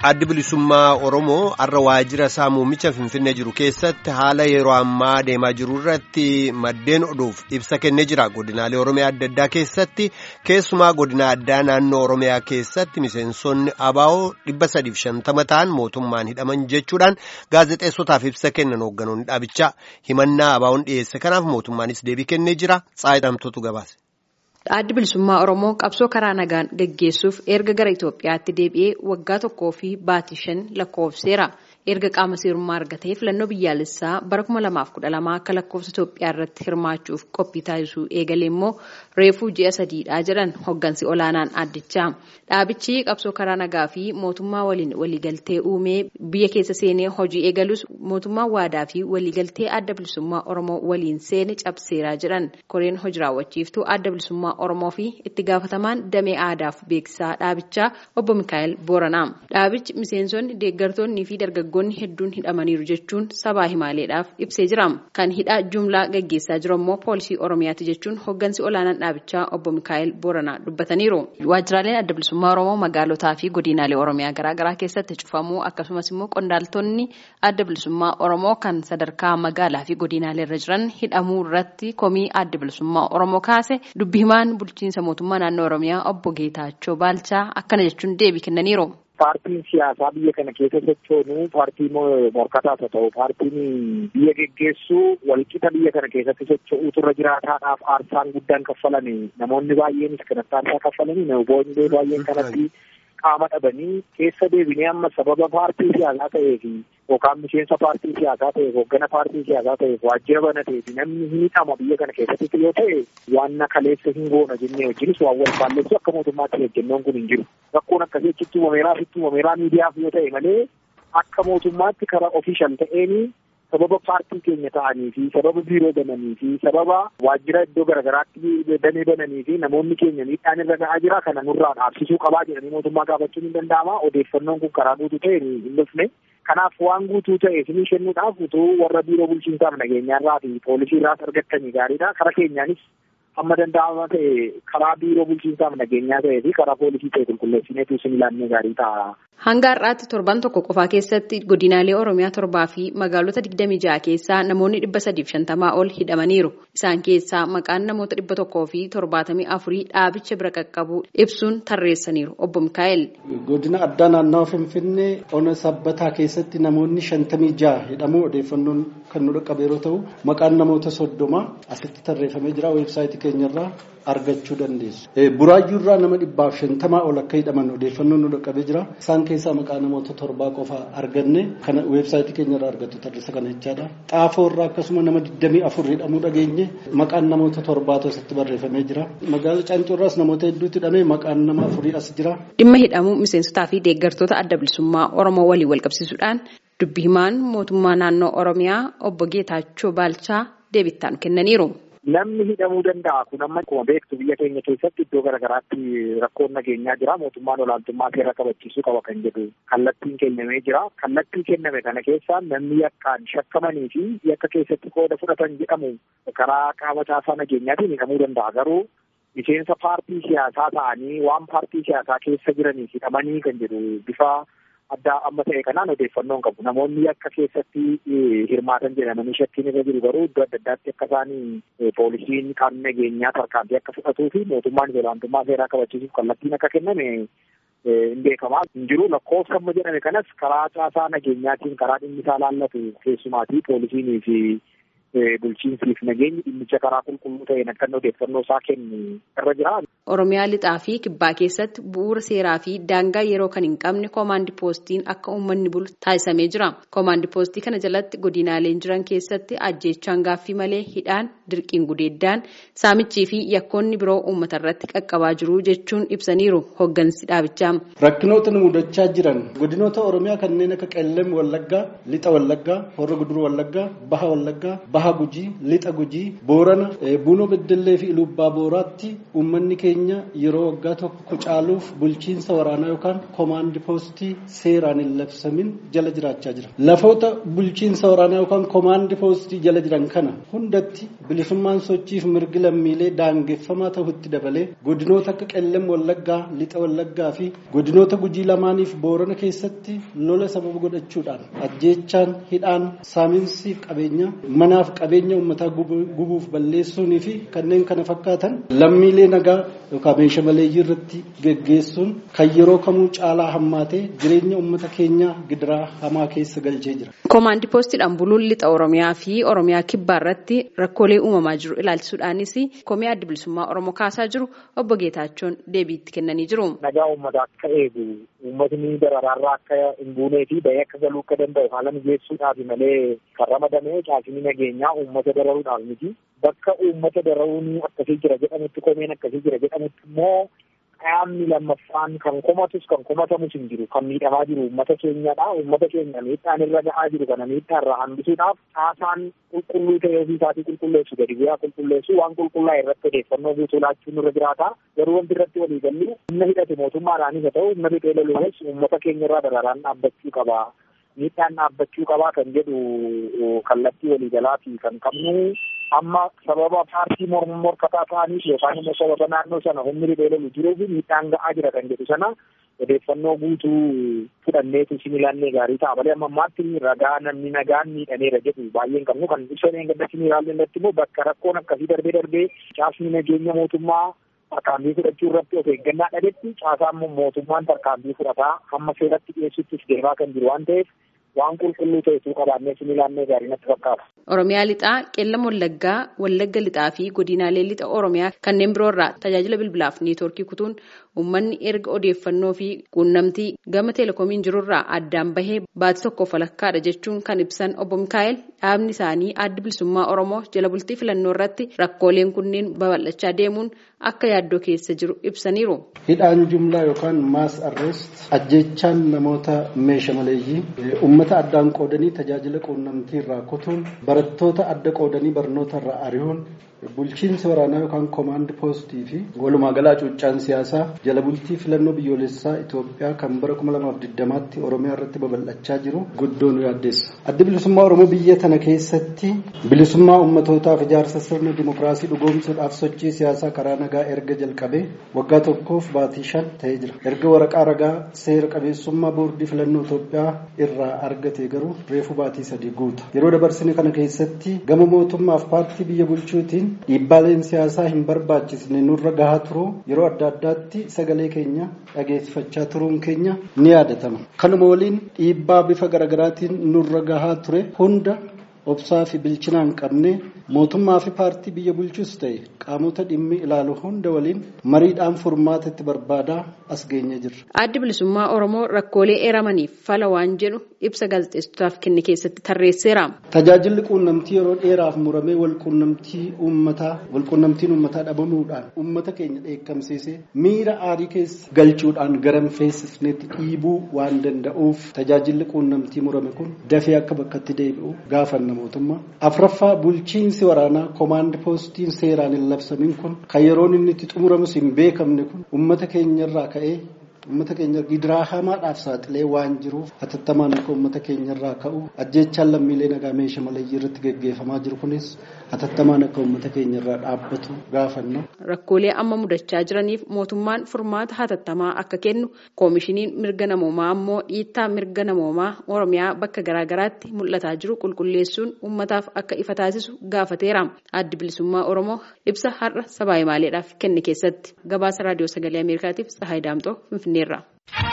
Addi bilisummaa Oromoo har'a waajjira isaa muummicha Finfinnee jiru keessatti haala yeroo ammaa deemaa jiru irratti maddeen oduuf ibsa kennee jira. Godinaalee Oromiyaa adda addaa keessatti keessumaa godina addaa naannoo Oromiyaa keessatti miseensonni ABO dhibba sadiif shantama ta'an mootummaan hidhaman jechuudhaan gaazexeessotaaf ibsa kennan hoogganoonni dhaabichaa himannaa ABO'n dhiyeesse kanaaf mootummaanis deebii kennee jira. Tsaayidamtotu gabaase. Addi bilisummaa Oromoo qabsoo karaa nagaan gaggeessuuf erga gara Itoophiyaatti deebi'ee waggaa tokkoo fi baatii shan lakkoofseera. Erga qaama seerummaa argatee filannoo biyyaalessaa bara kuma lamaaf kudha lama akka lakkoofsa Itoophiyaa irratti hirmaachuuf qophii taasisuu eegalee immoo reefuu ji'a sadiidha jedhan hoggansi olaanaan addichaa. Dhaabichi qabsoo karaa nagaa fi mootummaa waliin waliigaltee uumee biyya keessa seenee hojii eegalus mootummaa waadaa fi waliigaltee adda bilisummaa Oromoo waliin seene cabseeraa jedhan koreen hojii raawwachiiftuu adda bilisummaa Oromoo fi itti gaafatamaan damee aadaaf beeksisaa dhaabichaa obbo Mikaa'el Booranaa. Dhaabichi miseensonni deeggartoonni fi dargaggoonni hedduun hidhamaniiru jechuun sabaa himaaleedhaaf ibsee jira. Kan hidhaa jumlaa gaggeessaa jiru immoo poolisii Oromiyaati jechuun hoggansi olaanaan dhaabichaa obbo Mikaa'el Booranaa dubbataniiru. Waajjiraaleen adda bilisummaa Oromoo magaalotaa fi godinaalee Oromiyaa garaagaraa keessatti cufamuu akkasumas immoo qondaaltonni adda bilisummaa Oromoo kan sadarkaa magaalaa fi godinaalee irra jiran hidhamuu irratti komii adda bilisummaa Oromoo kaase dubbi himaan bulchiinsa mootummaa naannoo Oromiyaa obbo Geetaachoo Baalchaa akkana jechuun deebii kennaniiru. Paartiin siyaasaa biyya kana keessa sochoonu paartii morkataas haa ta'u paartiin biyya geggeessuu walqixa biyya kana keessatti socho'uutu irra jiraataadhaaf aarsaan guddaan kaffalame namoonni baay'eenis kanatti aarsaa kaffalanii namoonni baay'een kanatti qaama dhabanii keessa deebinee amma sababa paartii siyaasaa ta'ee fi yookaan miseensa paartii siyaasaa ta'eef hooggana paartii siyaasaa ta'eef waajjira banatee fi namni hiixama biyya kana keessatti yoo ta'e waan kaleessa hin goona jennee wajjinis waan wal faalleessu akka mootummaatti hojjennoon kun hin jiru. Rakkoon akkasii achitti uumameeraa fi uumameeraa miidiyaaf yoo ta'e malee akka mootummaatti karaa ofiishal ta'een sababa paartii keenya ta'anii fi sababa biiroo bananii fi sababa waajjira iddoo garaagaraatti damee bananii fi namoonni keenya miidhaan irra ga'aa jira kana nurraa dhaabsisuu qabaa jedhanii mootummaa gaafachuun hin danda'ama odeeffannoon kun karaa guutuu ta'e hin dhufne kanaaf waan guutuu ta'e isinii kennuudhaaf utuu warra biiroo bulchiinsaaf nageenyaarraa fi poolisii irraas argattanii gaariidha karaa keenyaanis amma danda'ama ta'e karaa biiroo bulchiinsaaf nageenyaa ta'ee fi karaa poolisii ta'e qulqulleessineetu isin ilaannee gaarii ta'a. Hanga har'aatti torban tokko qofaa keessatti godinaalee Oromiyaa torbaa fi magaalota digdami ja'a keessaa namoonni dhibba sadiif shantamaa ol hidhamaniiru. Isaan keessaa maqaan namoota dhibba tokkoo fi torbaatamii afurii dhaabicha bira qaqqabu ibsuun tarreessaniiru. Obbo Mikaa'el. Godina addaa naannawa Finfinnee ona sabbataa keessatti namoonni shantamii ja'a hidhamuu odeeffannoon kan nu dhaqqabe yeroo ta'u maqaan namoota soddoma asitti tarreeffamee jira weebsaayitii keenyarraa argachuu dandeessu. Buraayyuurraa nama dhibbaaf shantamaa ol akka hidhaman odeeffannoon nu dhaqqabee jira. Isaan keessaa maqaa namoota torbaa qofa arganne kana weebsaayitii keenyarraa argattu tarreessa kana jechaadha. Xaafoorraa akkasuma nama digdamii afur hidhamuu dhageenye maqaan namoota torbaatu asitti barreeffamee jira. Magaala Caancoorraas namoota hedduutti hidhamee maqaan nama afurii as jira. Dhimma hidhamuu miseensotaa fi deeggartoota adda bilisummaa Oromoo waliin wal qabsiisuudhaan dubbi himaan mootummaa naannoo Oromiyaa obbo Geetaachoo Baalchaa deebittaan kennaniiru. Namni hidhamuu danda'a kun amma akkuma beektu biyya keenya keessatti iddoo garaagaraatti rakkoon nageenyaa jira mootummaan olaantummaa seera kabachiisuu qaba kan jedhu kallattiin kennamee jira kallattii kenname kana keessaa namni yakkaan shakkamanii fi yakka keessatti qooda fudhatan jedhamu karaa qaama caasaa nageenyaatiin hidhamuu danda'a garuu miseensa paartii siyaasaa ta'anii waan paartii siyaasaa keessa jiraniif hidhamanii kan jedhu bifa addaa amma ta'e kanaan odeeffannoon qabu namoonni yakka keessatti hirmaatan jedhamanii shakkiin irra jiru garuu iddoo adda addaatti akka isaanii poolisiin qaamni nageenyaa tarkaanfii akka fudhatuu fi mootummaan olaantummaa seeraa kabachiisuuf kallattiin akka kenname hin beekamaa hin jiru lakkoofsa amma jedhame kanas karaa caasaa nageenyaatiin karaa dhimmi isaa laallatu keessumaatii poolisiinii fi bulchiinsiif nageenyi dhimmicha karaa qulqulluu ta'een akka odeeffannoo isaa kennu irra jira. Oromiyaa lixaa fi kibbaa keessatti bu'uura seeraa fi daangaa yeroo kan hin qabne koomaandi poostiin akka uummanni bulu taasisamee jira. Koomaandi poostii kana jalatti godinaaleen jiran keessatti ajjeechaan gaaffii malee hidhaan dirqiin gudeeddaan saamichii fi yakkoonni biroo uummata irratti qaqqabaa jiru jechuun ibsaniiru hoggansi dhaabichaa. Rakkinoota nu mudachaa jiran godinoota Oromiyaa kanneen akka Qellem Wallaggaa, Lixa Wallaggaa, Horra Guduruu Wallaggaa, Baha Wallaggaa, baha gujii lixa gujii boorana bunoo beddellee fi ilubbaa booraatti uummanni keenya yeroo waggaa tokko caaluuf bulchiinsa waraanaa yookaan koomaandi poostii seeraan hin labsamin jala jiraachaa jira lafoota bulchiinsa waraanaa yookaan koomaandi poostii jala jiran kana hundatti bilisummaan sochiif mirgi lammiilee daangeffamaa ta'utti dabalee godinoota akka qellem wallaggaa lixa wallaggaa fi godinoota gujii lamaaniif boorana keessatti lola sababa godhachuudhaan ajjeechaan hidhaan saamiinsiif qabeenya manaaf qabeenya uummataa gubuuf balleessuunii fi kanneen kana fakkaatan lammiilee nagaa yookaan meeshaa maleeyyii irratti geggeessuun kan yeroo kamuu caalaa hammaatee jireenya uummata keenyaa gidiraa hamaa keessa galchee jira. Koomaandii poostiidhaan buluun lixa Oromiyaa fi Oromiyaa kibbaa irratti rakkoolee uumamaa jiru ilaalchisuudhaanis komii adda bilisummaa Oromoo kaasaa jiru obbo Geetaachoon deebiitti kennanii jiru. Nagaa uummataa akka eegu uummatni dararaarraa akka hin buunee fi bahee akka galuu akka danda'u haala mijeessuudhaaf malee kan ramadame caasni nageenyaa uummata dararuudhaaf miti. Bakka uummata dararuun akkasii jira jedhamutti komeen akkasii jira jedhamutti immoo qaamni lammaffaan kan komatus kan komatamus hin jiru kan miidhamaa jiru uummata keenyadha uummata keenya miidhaan irra ga'aa jiru kana miidhaa irraa hambisuudhaaf caasaan qulqulluu ta'ee ofii isaatii qulqulleessu gadi bu'aa qulqulleessu waan qulqullaa'e irratti odeeffannoo guutuu laachuun irra jiraata garuu wanti irratti walii gallu humna hidhate mootummaadhaanis haa ta'u humna fixee loluunis uummata keenya irraa dararaan dhaabbachuu qaba miidhaan dhaabbachuu qabaa kan jedhu kallattii waliigalaafi kan qabnu amma sababa paartii morkataa ta'aniif yookaan immoo sababa naannoo sana humni riphee lolu jiruuf miidhaan ga'aa jira kan jedhu sana odeeffannoo guutuu fudhanneetu similaannee gaarii ta'a malee amma ammaatti ragaa namni nagaan miidhameera jedhu baay'een qabnu kan ibsan eeggadda similaalle irratti immoo bakka rakkoon akkasii darbee darbee caasni nageenya mootummaa tarkaanfii fudhachuu irratti of eeggannaa dhabetti caasaan mootummaan tarkaanfii fudhataa hamma seeratti dhiyeessuttis deemaa kan jiru waan ta'eef waan qulqulluu ta'etu qabaannee similaannee gaarii natti fakkaata. Oromiyaa lixaa qeellam wallaggaa wallagga lixaa fi godinaalee lixa oromiyaa kanneen biroo irraa tajaajila bilbilaaf neetwoorkii kutuun uummanni erga odeeffannoo fi quunnamtii gama teelekoomiin jirurraa addaan bahee baatii tokkoof walakkaadha jechuun kan ibsan obbo Mikaa'el dhaabni isaanii addi bilisummaa Oromoo jala bultii filannoo irratti rakkooleen kunneen babal'achaa deemuun akka yaaddoo keessa jiru ibsaniiru. Hidhaan jumlaa yookaan maas arrest ajjechaan namoota meeshaa maleeyyii uummata addaan qoodanii tajaajila quunnamtii irraa kutuun barattoota adda qoodanii barnoota irraa ari'uun bulchiinsa waraanaa yookaan koomaand poostii fi walumaa galaa cuuccaan siyaasaa jala bultii filannoo biyyoolessaa Itoophiyaa kan bara 2020tti Oromiyaa irratti babal'achaa jiru guddoo nu yaaddeessa. Addi bilisummaa Oromoo biyya tana keessatti bilisummaa ummatootaaf ijaarsa sirna dimokiraasii dhugoomsuudhaaf sochii siyaasaa karaa nagaa erga jalqabee waggaa tokkoof baatii shan ta'ee jira. Erga waraqaa ragaa seera qabeessummaa boordii filannoo Itoophiyaa irraa argate garuu reefu baatii sadii guuta. Yeroo dabarsine kana keessatti gama mootummaaf paartii biyya bulchuutiin dhiibbaaleen siyaasaa hin barbaachisne nurra gahaa turuu yeroo adda addaatti sagalee keenya dhageessifachaa turuun keenya ni yaadatama. Kanuma waliin dhiibbaa bifa garaagaraatiin nurra gahaa ture hunda obsaa fi bilchinaan qabne mootummaa fi paartii biyya bulchus ta'e qaamota dhimmi ilaalu hunda waliin mariidhaan furmaata itti barbaadaa as geenye jirra. Addi bilisummaa Oromoo rakkoolee eeramaniif fala waan jedhu ibsa gaazexeessotaaf kenne keessatti tarreesseera. Tajaajilli quunnamtii yeroo dheeraaf muramee walquunnamtii uummataa walquunnamtiin uummataa dhabamuudhaan uummata keenya dheekkamsiisee miira aarii keessa galchuudhaan garam feessisneetti dhiibuu waan danda'uuf tajaajilli quunnamtii murame kun dafee akka bakkatti deebi'u gaafanna mootummaa. Afraffaa bulchiinsi waraanaa koomaand poostiin seeraan hin labsamin kun kan yeroon inni itti xumuramus hin beekamne kun uummata keenyarraa ka'ee uummata keenya gidiraa hamaadhaaf saaxilee waan jiruuf hatattamaan akka uummata keenyarraa ka'u ajjeechaan lammiilee nagaa meeshaa maleeyyii irratti geggeeffamaa jiru kunis hatattamaan akka uummata keenyarraa dhaabbatu gaafanna. Rakkoolee amma mudachaa jiraniif mootummaan furmaata hatattamaa akka kennu koomishiniin mirga namoomaa ammoo dhiittaa mirga namoomaa oromiyaa bakka garaagaraatti mul'ataa jiru qulqulleessuun uummataaf akka ifa taasisu gaafateera. Addi bilisummaa Oromoo ibsa har'a sabaa himaaleedhaaf kenne keessatti gabaasa raadiyoo sagalee Ameerikaatiif Tsahaay Daamxoo Finfinneerra.